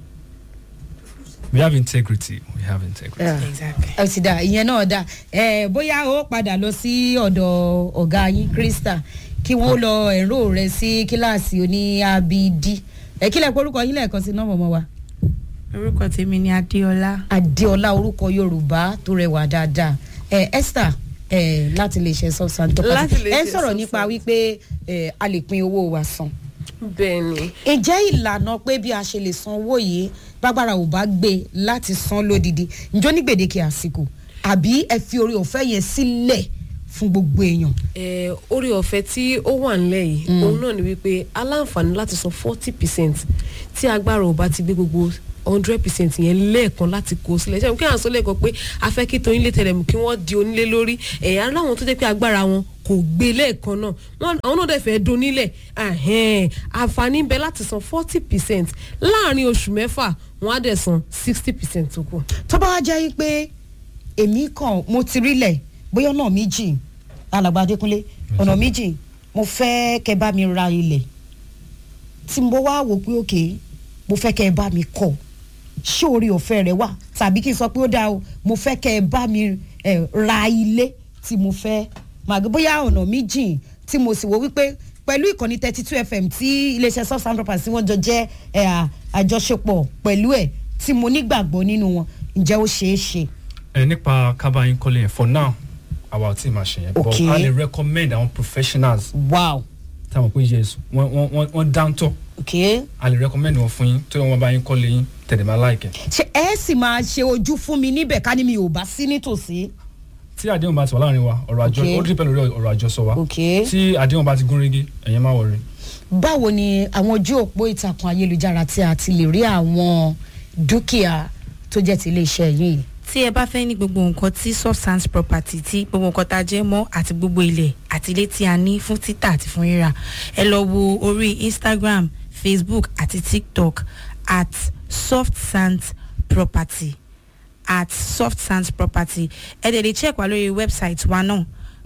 we have integrity we have integrity. Yeah. exactly. ẹ ti dà ìyẹn náà dà ẹ bóyá ó padà lọ sí ọ̀dọ̀ ọ̀gá yín krista kí wọ́n lọ ẹ̀rọ rẹ̀ sí kíláàsì oní abd ẹ kílẹ̀ pé orúkọ yín lẹ́ẹ̀kan sí nọ́ọ̀mọ̀ wa orúkọ tèmi ni adéọlá. adéọlá orúkọ yorùbá tó rẹwà dáadáa ẹ esther ẹ láti lè ṣe substance tó Láti pàṣẹ lè ẹ ṣe sọ̀rọ̀ nípa substance. wípé ẹ a lè pín owó wa san bẹ́ẹ̀ ni ǹjẹ́ ìlànà pé bí a ṣe lè san owó yìí bágbára ò bá gbé láti san lódidi ǹjọ́ ní gbèdéke àsìkò àbí ẹ fi orí ọ̀fẹ́ yẹn sílẹ̀ fún gbogbo èèyàn. eh, orí ọ̀fẹ́ tí ó wà nílẹ̀ yìí òun náà ni wípé aláǹfààní láti san forty percent tí agbára ò bá ti gbé gbogbo hundred percent yẹn lẹ́ẹ̀kan láti kó sílẹ̀ ṣé kí àwọn sọ lẹ́ẹ̀kan pé a fẹ́ kí tóyin lé tẹ̀lé mu kí wọ́n di onílé lórí ẹ̀yà aláwọn tó jẹ́ pé agbára wọn kò gbé lẹ́ẹ̀kan náà wọn àwọn náà dẹ̀ fẹ́ donílẹ̀ ahẹ́n, àǹfààní ń bẹ láti san forty percent láàrin oṣù mẹ́fà wọ́n á dẹ̀ san sixty percent tó kù. tó bá wá jẹ́ pé èmi kàn mo ti rílẹ̀ bóyá ọ̀nà méjì alàgbà adékúnlé ọ̀nà méjì mo fẹ́ kẹ́ bá mi ra ilẹ̀ tí mo wá wò pé òkè mo fẹ́ kẹ́ bá mi kọ́ ṣé orí ọ̀fẹ́ rẹ̀ wà tàbí kí n sọ pé ó dáa o mo fẹ́ kẹ́ bá mi eh, ra ilé tí mo fẹ́ màgbé bóyá ọ̀nà méjì tí mo sì wò wípé pẹ̀lú ìkànnì thirty two fm tí iléeṣẹ́ soft sound property wọ́n jọ jẹ́ eh, à- àjọṣepọ̀ pẹ̀lú ẹ̀ tí mo nígbàgbọ́ nínú wọn ǹjẹ́ ó ṣeé ṣe. ẹ nípa kábàáyín kọ́lé yẹn for now àwa ò tí ì máa ṣe yẹn but Okay. a lè recommend àwọn professionals wow táwọn pé yes wọ́n wọ́n wọ́n wọ́n dáńtọ́ okay. a lè recommend wọn fún yín tó yẹ wọn bá yín kọ́lé yín tẹ̀lé máa láìkẹ́ ṣe ẹ sì máa ṣe ojú fún mi níbẹ̀ ká ní mi ò bá sí nítòsí. tí àdéhùn bá ti wà láàrin wa ọ̀rọ̀ àjọ Okay. ó dípẹ́ lórí ọ̀rọ̀ àjọsọ wa Okay. tí àdéhùn bá ti gún régé ẹ̀yẹn má wọrí. báwo ni àwọn ojú òpó ìtàkùn ayélujára tí a ti lè rí àwọn dúkìá tó jẹ́ ti iléeṣẹ́ yìí. tí ẹ bá fẹ́ ní gbogbo nǹkan tí substance property tí gbogbo nǹkan tá a jẹ́ mọ́ àti gbogbo ilẹ̀ àti ilé tí a ní fún títà àti fún rírà ẹ lọ wo orí instagram facebook àti tiktok at soft sands property at soft sands property ẹ dẹ̀ lè check wá lórí website wa náà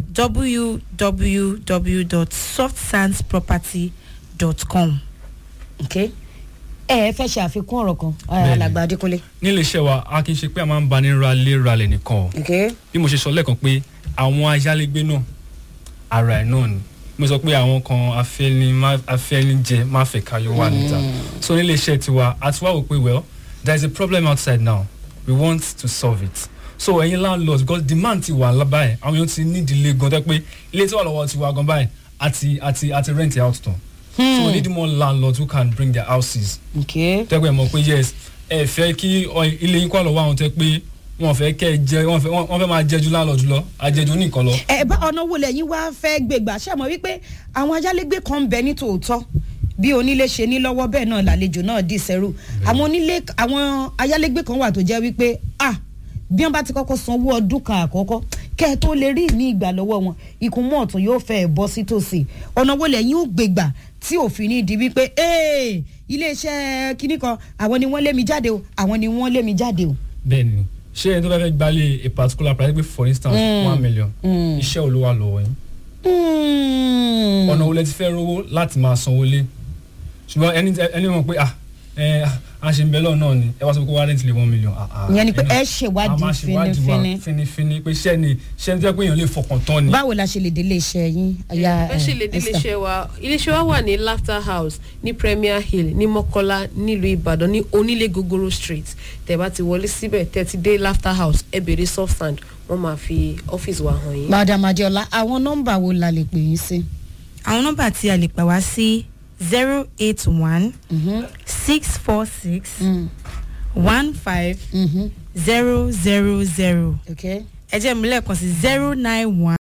www.softsandsproperty.com. okay. ẹ ẹ fẹ́ ṣe àfikún ọ̀rọ̀ kan Bẹ́ẹ̀ni. alàgbà adékúnlé. nílé iṣẹ́ wa a kì í ṣe pé a máa ń bani ralé ralẹ̀ nìkan o okay. bí mo ṣe sọ lẹ́ẹ̀kan pé àwọn ayálégbé náà ara ẹ̀ náà ni mo sọ pé àwọn kan afẹ́ni má- afẹ́nijẹ má fẹ́ káyọ̀ wà níta so nílé iṣẹ́ tiwa a ti wá wò pé well there is a problem outside now we want to solve it so ẹ̀yin landlord because demand ti wà lábàáyé àwọn èèyàn ti ní ìdílé gan tẹ́ pé ilé tí wà lọ́wọ́ ti wà gan báyìí àti àti àti rent it out tán so we need more landlords who can bring their houses okay. tẹ́gbẹ́ mọ̀ pé yes ẹ fẹ́ kí ọ- ilé yín kọ́ lọ́wọ́ àwọn tẹ́ pé wọ́n fẹ́ kẹ́ ẹ jẹ wọ́n fẹ́ wọ́n fẹ́ máa jẹjú láńlọ́ọ̀dù lọ àjẹjù nìkan lọ. ẹ bá ọ̀nà wo lẹ́yìn wá fẹ́ gbégbà ṣe mọ̀ wípé àwọn ayálégbé kan ń bẹ ní tòótọ́ bí onílé ṣe ní lọ́wọ́ bẹ́ẹ̀ náà làlejò náà dì sẹ́rù àwọn onílé àwọn ayálégbé kan wà tó jẹ́ wípé ah bí wọ́n bá ti kọ́kọ́ sanwó ọdún kan àkọ́kọ́ kẹ́ ẹ tó lè rí ní ìgbà lọ́wọ́ wọn ìkùnmọ́ ọ̀tún yóò fẹ́ bọ́ sí tòsí ọ̀nà wo lẹ́yìn ó gbégbà tí òfin ní di wípé ee iléeṣẹ́ kinní kan àwọn ni wọ́n lé mi jáde o àwọn ni wọ́n lé mi jáde o. bẹ́ẹ̀ni ṣé ẹni tó bá fẹ́ gbalẹ̀ a particular price pé for instance Mm. one million Mm. iṣẹ́ olówó lọ́wọ́ yín Mm. ọ̀nà wo lẹ ti fẹ́ rówó láti máa sanwó lé ṣùgbọ́n ẹni tẹ- ẹni mọ̀ pé ah ẹ a ṣe ń bẹ lọ́ọ̀ náà ni ẹ wá sọ pé kó wá rent lé one million. ah, ah, ìyẹn ni pé ẹnu- ẹ a ṣèwádìí máa ṣèwádìí wa fínífíní. fínífíní pé ṣẹ́ ni ṣẹ́ ni tó yẹ pé èèyàn lè fọkàn tán ni. báwo la ṣe lè délé iṣẹ́ yín aya bẹ́ẹ̀ ṣe lè dé iléeṣẹ́ wa iléeṣẹ́ wa wà ní laughter house ní premier hill ní mọ́kọ́lá nílùú ìbàdàn ní onílé gogoro street tẹ̀ bá ti wọlé síbẹ̀ tẹ̀ ti dé laughter house ẹ bèrè soft sand wọ́n máa fi ọ́fíìsì wa hàn yín. madam adiola àwọn nọ́mbà wo la lè pè yín sí. àwọn nọ́mbà tí a lè pè wá sí zero eight one six four six one five zero zero zero okay. ẹ jẹ́ mi lẹ́ẹ̀kan sí zero nine one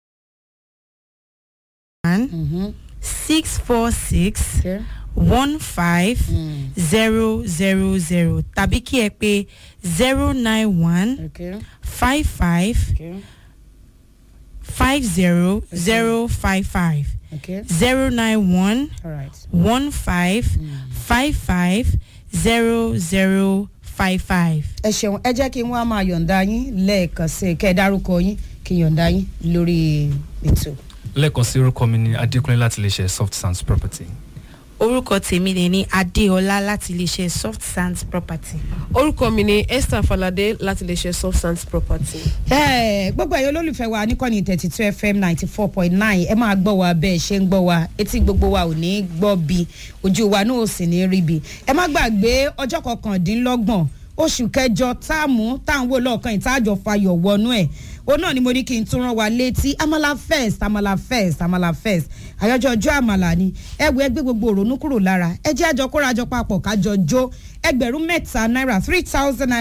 six four six okay. one five zero zero zero tàbí kí ẹ pè zero nine one okay. five five okay. five zero zero five five okay. zero nine one all right. one five five five zero zero five five. ẹ ṣeun ẹ jẹ́ kí n wá máa yọ̀ǹda yín lẹ́ẹ̀kan sí i kẹ́ ẹ dárúkọ yín kí n yọ̀ǹda yín lórí ètò. lẹ́ẹ̀kan sí orúkọ mi ni adékúnlé láti lè ṣe soft sands property. orúkọ tèmi lè ní adéọlá láti iléeṣẹ́ soft sands property. orúkọ mi ni esther falade láti iléeṣẹ́ soft sands property. Ẹ, gbogbo ẹ̀yin olólùfẹ́ wa níkànnì thirty two fm ninety four point nine ẹ máa gbọ́ wa bẹ́ẹ̀ ṣe ń gbọ́ wa etí gbogbo wa ò ní gbọ́ bi ojú wa náà ò sì ní rí bi ẹ má gbàgbé ọjọ́ kọkàndínlọ́gbọ̀n oṣù kẹjọ táàmù táwọn wò lọ́ọ̀kan ìtajọ fayọ̀ wọnú ẹ̀ òun náà ni mo ní kí n tún rán wa létí amala first amala first amala first àyájọ́ ọjọ́ àmàlà ni ẹ wo ẹgbẹ́ gbogbo òrónú kúrò lára ẹ jẹ́ àjọ kórajọ papọ̀ kájọ jó ẹgbẹ̀rún mẹ́ta náírà three thousand naira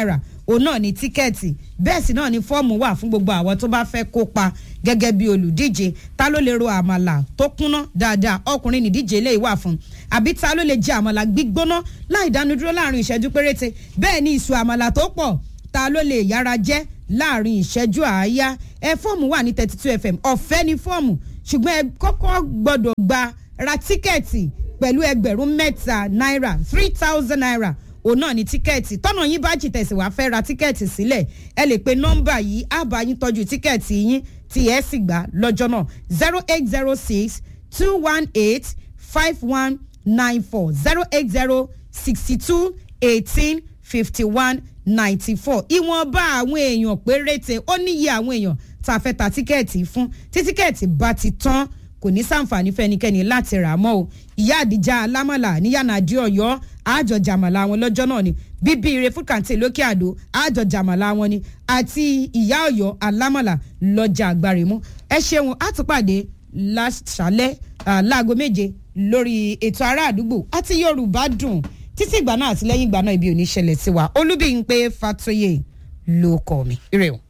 òun náà ní tíkẹ́ẹ̀tì bẹ́ẹ̀ sì náà ní fọ́ọ̀mù wà fún gbogbo àwọn tó bá fẹ́ kópa gẹ́gẹ́ bí olùdíje ta ló lè ro àmàlà tó kúnná dáadáa ọkùnrin nìdíje lè wà fún àbí ta ló lè jẹ àmàlà gbígbóná láì dánudúró láàrin ìṣẹ́jú péréte bẹ́ẹ̀ ni ìṣù àmàlà tó pọ̀ ta ló lè yára jẹ́ láàrin ìṣẹ́jú àáyá ẹ fọ́ọ̀mù wà ní thirty two fm ọ̀fẹ́ ni fọ́ọ̀mù ṣùgbọ́n ẹ kọ́kọ́ gbọ́dọ̀ gba ra tíkẹ́ẹ̀tì pẹ̀lú ẹgbẹ̀rún mẹ́ta náírà three thousand naira òun náà ní tíkẹ́ẹ̀tì tọ́nà yín bá jì tẹ̀sí wàá fẹ́ ra tíkẹ́ẹ̀tì sílẹ̀ ẹ lè pe nọ́mbà yìí á bá yín tọ́jú tíkẹ́ẹ̀tì yín tí ẹ sì gbà lọ́jọ́ náà zero eight zero six two one eight five one nine four zero eight zero sixty two eighteen fifty one ninety four ìwọ̀nba àwọn èèyàn péréte ó níye àwọn èèyàn tá a fẹ́ ta tíkẹ́ẹ̀tì fún tí tíkẹ́ẹ̀tì bá ti tán kò ní sàǹfààní fẹ́nikẹ́ni láti rà mọ́ o ìyá àdìjà alámọ̀là níyànàdí ọ̀yọ́ àjọ jàmàlà wọn lọ́jọ́ náà ni bíbí ire food canteen lókè àdó àjọ jàmàlà wọn ni àti ìyá ọ̀yọ́ alámọ̀là lọ́jà àgbàrèmú ẹ ṣeun àtúpàdé láṣálẹ́ láago méje lórí ètò ará àdúgbò àti yorùbá dùn títí ìgbà náà àti lẹ́yìn ìgbà náà ibi ò ní ṣẹlẹ̀ sí wa olúbíyìn pé fatoyè ló kọ́ mi. ire o.